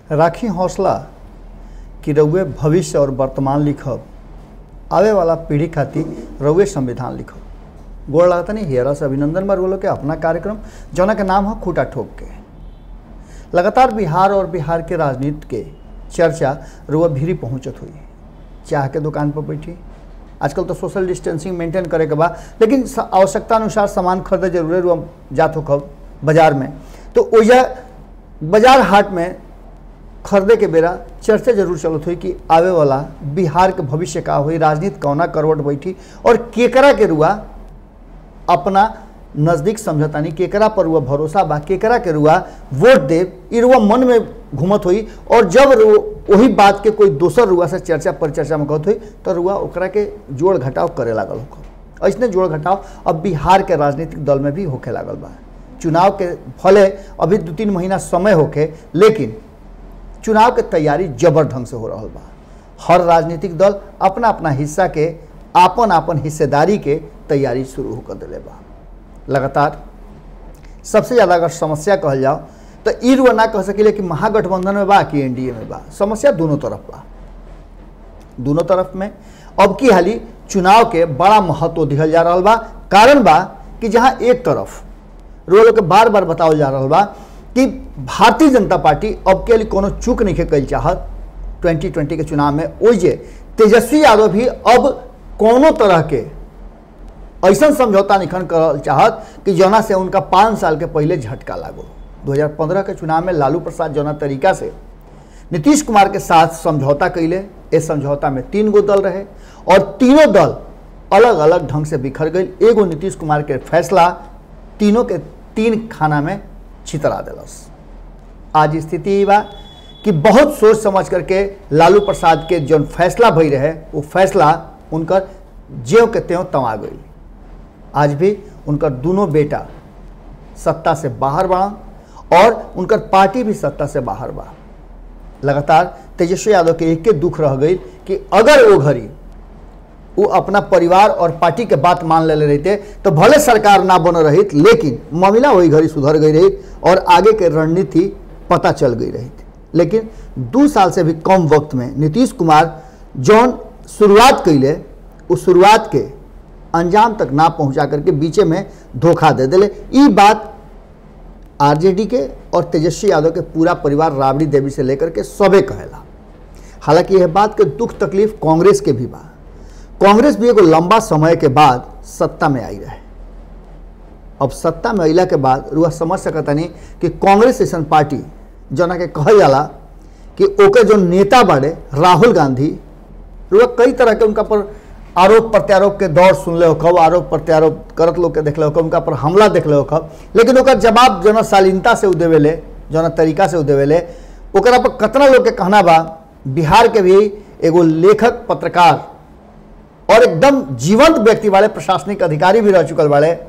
राखी हौसला कि रउए भविष्य और वर्तमान लिखब आवे वाला पीढ़ी खातिर रउए संविधान लिखब गोड़ लागता नहीं हेरा से अभिनंदन बार बोलो के अपना कार्यक्रम जौना के नाम है खूटा ठोक के लगातार बिहार और बिहार के राजनीति के चर्चा रुआ भीरी पहुंचत हुई चाह के दुकान पर बैठी आजकल तो सोशल डिस्टेंसिंग मेंटेन करे के बा लेकिन स- आवश्यकता अनुसार सामान खरीदे जरूर रुआ जात हो कब बाजार में तो ओजा बाजार हाट में खरीदे के बेरा चर्चा जरूर चलत हुई कि आवे वाला बिहार के भविष्य का हुई राजनीति कौना करवट बैठी और केकरा के रुआ अपना नज़दीक समझतानी केकरा पर रुआ भरोसा बा केकरा के रुआ वोट देव ई रुआ मन में घूमत हुई और जब रु- वही बात के कोई दोसर रुआ से चर्चा परिचर्चा में कहत हुई तो रुआ ओकरा के जोड़ घटाव करे लागल होकर ऐसने जोड़ घटाव अब बिहार के राजनीतिक दल में भी होखे लागल बा चुनाव के फले अभी दू तीन महीना समय होके लेकिन चुनाव के तैयारी जबर ढंग से हो रहा बा हर राजनीतिक दल अपना अपना हिस्सा के आपन आपन हिस्सेदारी के तैयारी शुरू होकर दिले बा लगातार सबसे ज़्यादा अगर समस्या कहल जाओ तो ई रुआ ना कह सकिले कि महागठबंधन में बा कि एनडीए में बा समस्या दोनों तरफ बा दोनों तरफ में अब की हाली चुनाव के बड़ा महत्व दिहल जा रहा बा कारण बा कि जहाँ एक तरफ रोल के बार बार बतावल जा रहा बा कि भारतीय जनता पार्टी अब के लिए कोनो चूक नहीं कल चाहत 2020 के चुनाव में ओइजे तेजस्वी यादव भी अब कोनो तरह के ऐसा समझौता निखन करल चाहत कि जौना से उनका पाँच साल के पहले झटका लागो 2015 के चुनाव में लालू प्रसाद जौना तरीका से नीतीश कुमार के साथ समझौता कैले इस समझौता में तीन गो दल रहे और तीनों दल अलग अलग ढंग से बिखर गई एगो नीतीश कुमार के फैसला तीनों के तीन खाना में छितरा दिलस आज स्थिति ई बा कि बहुत सोच समझ करके लालू प्रसाद के जौन फैसला भई रहे वो फैसला उनकर ज्यों के त्यों तवा गई आज भी उनकर दोनों बेटा सत्ता से बाहर बा और उनकर पार्टी भी सत्ता से बाहर बा लगातार तेजस्वी यादव के एक के दुख रह गई कि अगर वो घड़ी वो अपना परिवार और पार्टी के बात मान ले रहते तो भले सरकार ना बन रही लेकिन मामला वही घड़ी सुधर गई रही और आगे के रणनीति पता चल गई रही लेकिन दो साल से भी कम वक्त में नीतीश कुमार जौन शुरुआत कैले उस शुरुआत के अंजाम तक ना पहुंचा करके बीचे में धोखा दे दिले ई बात आरजेडी के और तेजस्वी यादव के पूरा परिवार राबड़ी देवी से लेकर के सबे कहेला हालांकि यह बात के दुख तकलीफ कांग्रेस के भी बा कांग्रेस भी एगो लंबा समय के बाद सत्ता में आई रहे अब सत्ता में अला के बाद रुआ समझ सकता नहीं कि कांग्रेस ऐसा पार्टी जना के कहल जाला कि ओके जो नेता बाड़े राहुल गांधी रुआ कई तरह के उनका पर आरोप प्रत्यारोप के दौर सुन ले हो आरोप प्रत्यारोप करत लोग के देख ले हो उनका पर हमला देख ले हो लेकिन ओकर जवाब जना शालीनता से उ देवेले जना तरीका से उ देवेले ओकरा पर कतना लोग के कहना बा बिहार के भी एगो लेखक पत्रकार और एकदम जीवंत व्यक्ति वाले प्रशासनिक अधिकारी भी रह चुकल वाले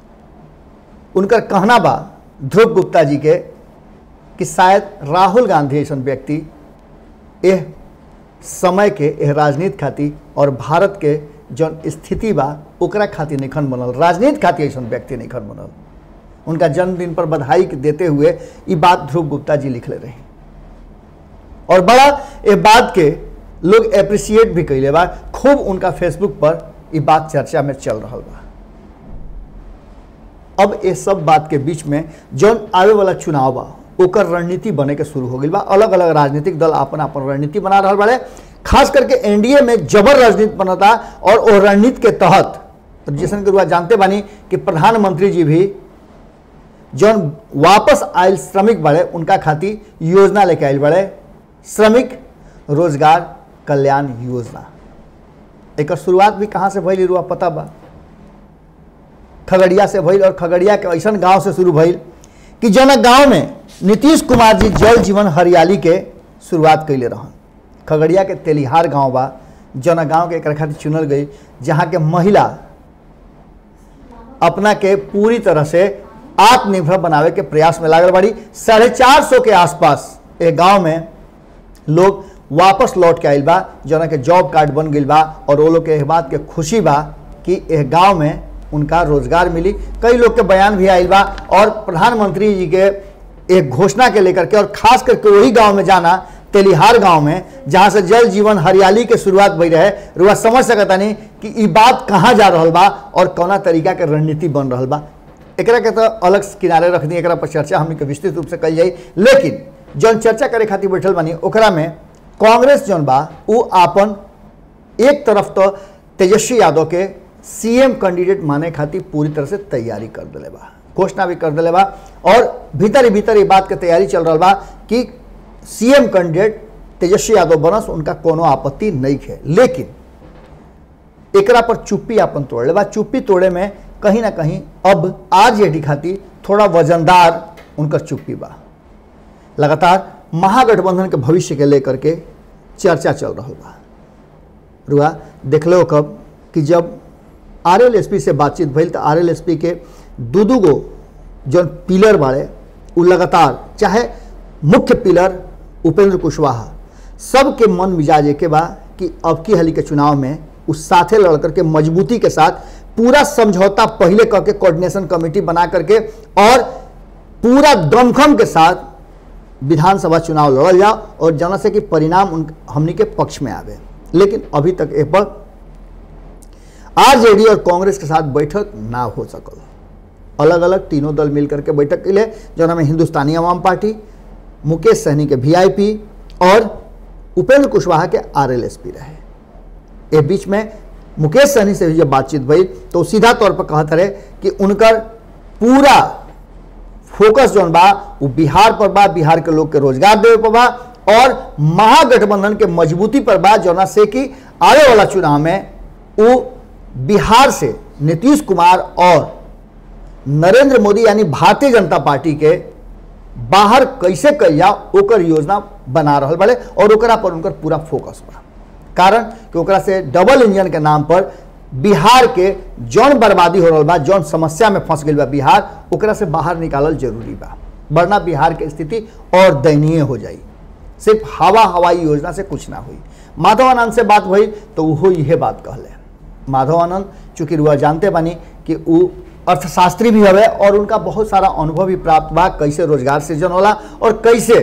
उनकर कहना बा ध्रुव गुप्ता जी के कि शायद राहुल गांधी ऐसा व्यक्ति एह समय के एह राजनीति खातिर और भारत के जौन स्थिति बा ओकरा खातिर निखन बनल राजनीति खातिर ऐसा व्यक्ति निखन बनल उनका जन्मदिन पर बधाई देते हुए ये बात ध्रुव गुप्ता जी लिखले रहे और बड़ा ये बात के लोग अप्रिशिएट भी कैले बा खूब उनका फेसबुक पर ये बात चर्चा में चल रहा बा अब ये सब बात के बीच में जौन आवे वाला चुनाव बा ओकर रणनीति बने के शुरू हो गई बा अलग अलग राजनीतिक दल अपन अपन रणनीति बना रहा बाड़े खास करके एनडीए में जबर राजनीति बनता और वो रणनीति के तहत जैसन के रुआ जानते बानी कि प्रधानमंत्री जी भी जौन वापस आयल श्रमिक बाड़े उनका खातिर योजना लेके आयल बाड़े श्रमिक रोजगार कल्याण योजना एक शुरुआत भी कहाँ से भइल रुआ पता बा खगड़िया से भइल और खगड़िया के ऐसा गांव से शुरू भइल कि जना गांव में नीतीश कुमार जी जल जीवन हरियाली के शुरुआत कैले रहन खगड़िया के तेलिहार गांव बा जना गांव के एक खातिर चुनल गई जहाँ के महिला अपना के पूरी तरह से आत्मनिर्भर बनावे के प्रयास में लागल बाड़ी साढ़े चार सौ के आसपास एक गांव में लोग वापस लौट के आइल बा जना के जॉब कार्ड बन गई बा और वो लोग के एह बात के खुशी बा कि एह गांव में उनका रोजगार मिली कई लोग के बयान भी आइल बा और प्रधानमंत्री जी के एक घोषणा के लेकर के और खास करके वही गांव में जाना तेलिहार गांव में जहां से जल जीवन हरियाली के शुरुआत भई रहे रुआ समझ सकता नहीं कि ई बात कहाँ जा रहल बा और कौना तरीका के रणनीति बन रहल बा एकरा के तो अलग किनारे रख दी एकरा पर चर्चा हमनी के विस्तृत रूप से कल जाई लेकिन जौन चर्चा करे खातिर बैठल बानी ओकरा में कांग्रेस जौन बा उ आपन एक तरफ तो तेजस्वी यादव के सीएम कैंडिडेट माने खातिर पूरी तरह से तैयारी कर दिले बा घोषणा भी कर दिले बा और भीतर ही भीतर ये बात के तैयारी चल रहा बा कि सीएम कैंडिडेट तेजस्वी यादव बनस उनका कोनो आपत्ति नहीं है लेकिन एकरा पर चुप्पी अपन तोड़ ले बा चुप्पी तोड़े में कहीं ना कहीं अब आरजेडी खातिर थोड़ा वजनदार उनकर चुप्पी बा लगातार महागठबंधन के भविष्य के लेकर के चर्चा चल रहा बा रुआ देख लो कब कि जब आर एल एस पी से बातचीत भइल तो आर एल एस पी के दू दू गो जौन पिलर बाड़े उ लगातार चाहे मुख्य पिलर उपेंद्र कुशवाहा सबके मन मिजाज के बा कि अब की हाली के चुनाव में उस साथे लड़ करके मजबूती के साथ पूरा समझौता पहले करके कोऑर्डिनेशन कमेटी बना करके और पूरा दमखम के साथ विधानसभा चुनाव लड़ल जाओ और जना से कि परिणाम उन हमनी के पक्ष में आवे लेकिन अभी तक ए पर आरजेडी और कांग्रेस के साथ बैठक ना हो सकल अलग अलग तीनों दल मिलकर के बैठक के लिए जना में हिंदुस्तानी अवाम पार्टी मुकेश सहनी के वीआईपी और उपेंद्र कुशवाहा के आरएलएसपी रहे ए बीच में मुकेश सहनी से भी जब बातचीत भई तो सीधा तौर पर कहत रहे कि उनकर पूरा फोकस जौन बा वो बिहार पर बा बिहार के लोग के रोजगार देवे पर बा और महागठबंधन के मजबूती पर बा जौना से कि आने वाला चुनाव में वो बिहार से नीतीश कुमार और नरेंद्र मोदी यानी भारतीय जनता पार्टी के बाहर कैसे कल जाओ ओकर योजना बना रहल बड़े और ओकरा पर उनकर पूरा फोकस बा कारण कि ओकरा से डबल इंजन के नाम पर बिहार के जौन बर्बादी हो रहा बा जौन समस्या में फंस गई बा बिहार ओकरा से बाहर निकालल जरूरी बा वरना बिहार के स्थिति और दयनीय हो जाई सिर्फ हवा हवाई योजना से कुछ ना हुई माधव आनंद से बात हुई तो वो यह बात कहले माधव आनंद चूंकि रुआ जानते बानी कि वो अर्थशास्त्री भी हवे और उनका बहुत सारा अनुभव भी प्राप्त बा कैसे रोजगार सृजन होला और कैसे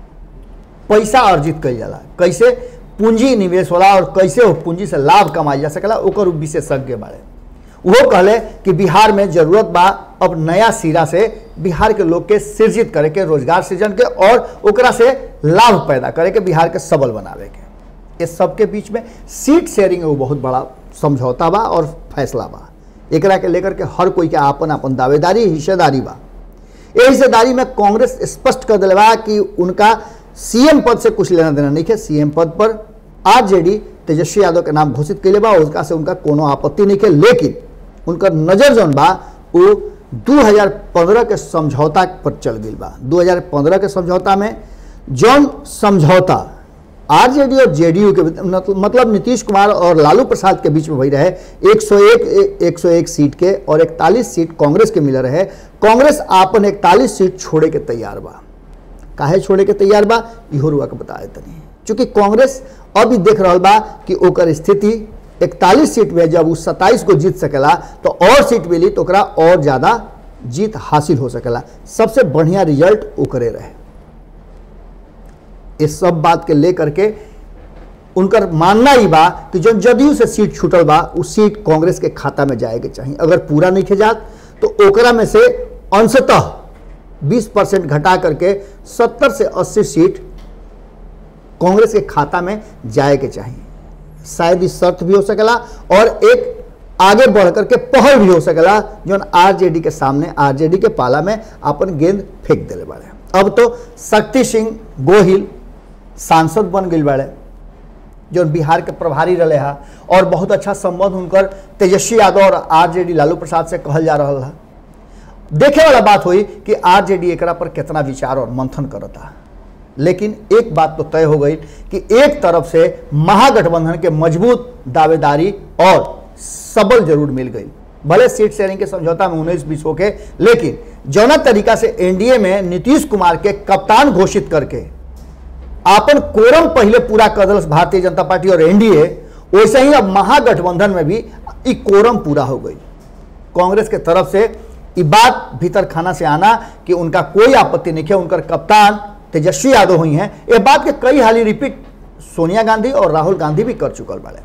पैसा अर्जित कल जाला कैसे पूंजी निवेश होला और कैसे वो पूंजी से लाभ कमाई जा सकेला ओकर विशेषज्ञ बारे वो कहले कि बिहार में जरूरत बा अब नया सिरा से बिहार के लोग के सृजित करे के रोजगार सृजन के और ओकरा से लाभ पैदा करे के बिहार के सबल बनावे के इस सबके बीच में सीट शेयरिंग एगो बहुत बड़ा समझौता बा और फैसला बा एकरा के लेकर के हर कोई के आपन आपन दावेदारी हिस्सेदारी बा ये हिस्सेदारी में कांग्रेस स्पष्ट कर दिले बा कि उनका सीएम पद से कुछ लेना देना नहीं है सीएम पद पर आरजेडी तेजस्वी यादव के नाम घोषित कैले बा उसका से उनका कोनो आपत्ति नहीं है लेकिन उनकर नजर जौन बा वो 2015 के समझौता पर चल गई बा 2015 के समझौता में जौन समझौता आरजेडी और जेडीयू के मतलब नीतीश कुमार और लालू प्रसाद के बीच में वही रहे 101 101 सीट के और 41 सीट कांग्रेस के मिल रहे कांग्रेस आपन 41 सीट छोड़े के तैयार बा काहे छोड़े के तैयार बा इहो रुआ के बता देते नहीं चूंकि कांग्रेस अभी देख रहा बा कि ओकर स्थिति 41 सीट में जब उस 27 को जीत सकेला तो और सीट मिली तो ओकरा और ज़्यादा जीत हासिल हो सकेला सबसे बढ़िया रिजल्ट ओकरे रहे इस सब बात के लेकर के उनकर मानना ही बा कि जो जदयू से सीट छूटल बा उस सीट कांग्रेस के खाता में जाए के चाहिए अगर पूरा नहीं जात तो ओकरा में से अंशतः 20 परसेंट घटा करके 70 से 80 सीट कांग्रेस के खाता में जाए के चाहिए शायद इस शर्त भी हो सकेला और एक आगे बढ़ करके पहल भी हो सकेला जो आरजेडी के सामने आरजेडी के पाला में अपन गेंद फेंक दिले बाड़े अब तो शक्ति सिंह गोहिल सांसद बन गई बाड़े जो बिहार के प्रभारी रहे हा और बहुत अच्छा संबंध उनकर तेजस्वी यादव और आरजेडी लालू प्रसाद से कहल जा रहा है देखे वाला बात हुई कि आरजेडी एकरा पर कितना विचार और मंथन करता लेकिन एक बात तो तय हो गई कि एक तरफ से महागठबंधन के मजबूत दावेदारी और सबल जरूर मिल गई भले सीट शेयरिंग के समझौता में उन्नीस बीस होके लेकिन जौना तरीका से एनडीए में नीतीश कुमार के कप्तान घोषित करके आपन कोरम पहले पूरा कर दिलस भारतीय जनता पार्टी और एनडीए वैसे ही अब महागठबंधन में भी ई कोरम पूरा हो गई कांग्रेस के तरफ से ये बात भीतर खाना से आना कि उनका कोई आपत्ति नहीं है उनकर कप्तान तेजस्वी यादव हुई हैं ये बात के कई हाली रिपीट सोनिया गांधी और राहुल गांधी भी कर चुकल बाड़े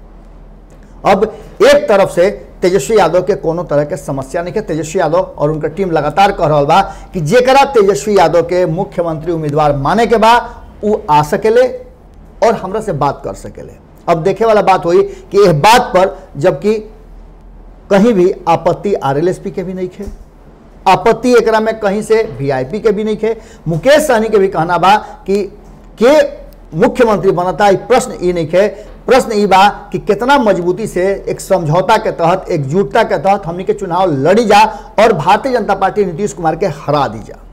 अब एक तरफ से तेजस्वी यादव के कोनो तरह के समस्या नहीं है तेजस्वी यादव और उनकर टीम लगातार कह रहा बा कि जेकरा तेजस्वी यादव के मुख्यमंत्री उम्मीदवार माने के बा उ आ सकेले और हमरा से बात कर सकेले अब देखे वाला बात हुई कि यह बात पर जबकि कहीं भी आपत्ति आरएलएसपी के भी नहीं खे आपत्ति एकरा में कहीं से वीआईपी के भी नहीं खे मुकेश सहनी के भी कहना बा कि के मुख्यमंत्री बनता ई प्रश्न ई नहीं खे प्रश्न ई बा कि कितना मजबूती से एक समझौता के तहत एकजुटता के तहत हमनी के चुनाव लड़ी जा और भारतीय जनता पार्टी नीतीश कुमार के हरा दी जा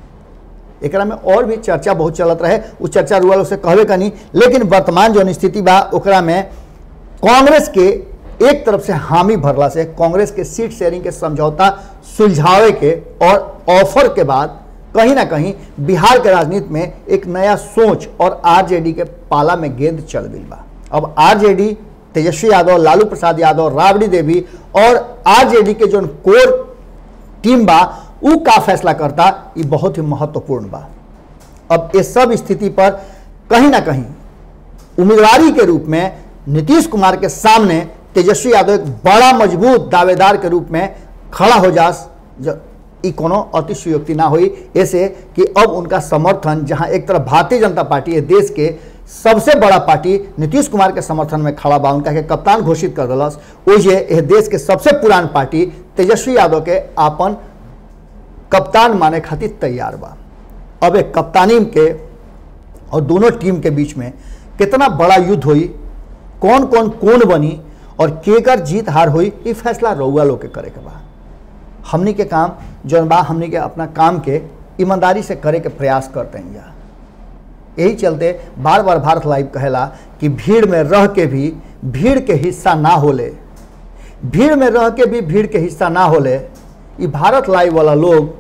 एकरा में और भी चर्चा बहुत चलत रहे उ चर्चा रुआ से कहबे कनी लेकिन वर्तमान जो स्थिति बा ओकरा में कांग्रेस के एक तरफ से हामी भरला से कांग्रेस के सीट शेयरिंग के समझौता सुलझावे के और ऑफर के बाद कहीं ना कहीं बिहार के राजनीति में एक नया सोच और आरजेडी के पाला में गेंद चल गई बा अब आरजेडी तेजस्वी यादव लालू प्रसाद यादव राबड़ी देवी और आरजेडी के जो कोर टीम बा उ का फैसला करता ये बहुत ही महत्वपूर्ण बा अब इस सब स्थिति पर कहीं ना कहीं उम्मीदवारी के रूप में नीतीश कुमार के सामने तेजस्वी यादव एक बड़ा मजबूत दावेदार के रूप में खड़ा हो जास ई कोनो अतिशयोक्ति ना हुई ऐसे कि अब उनका समर्थन जहां एक तरफ भारतीय जनता पार्टी है देश के सबसे बड़ा पार्टी नीतीश कुमार के समर्थन में खड़ा बा उनका के कप्तान घोषित कर दिलस ओजे यह देश के सबसे पुरान पार्टी तेजस्वी यादव के आपन कप्तान माने खातिर तैयार बा अब एक कप्तानी के और दोनों टीम के बीच में कितना बड़ा युद्ध हुई कौन कौन कौन बनी और केकर जीत हार हुई ये फैसला रउआ लोग के करे के बा हमनी के काम जौन बा हमनी के अपना काम के ईमानदारी से करे के प्रयास करते हैं जा यही चलते बार बार भारत लाइव कहेला कि भीड़ में रह के भी भीड़ के हिस्सा ना होले भीड़ में रह के भी भीड़ के हिस्सा ना होले ये भारत लाइव वाला लोग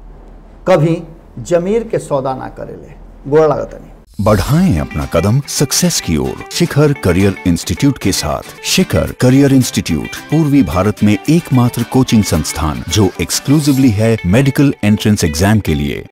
कभी जमीर के सौदा ना करेले गोड़ लागत नहीं बढ़ाएं अपना कदम सक्सेस की ओर शिखर करियर इंस्टीट्यूट के साथ शिखर करियर इंस्टीट्यूट पूर्वी भारत में एकमात्र कोचिंग संस्थान जो एक्सक्लूसिवली है मेडिकल एंट्रेंस एग्जाम के लिए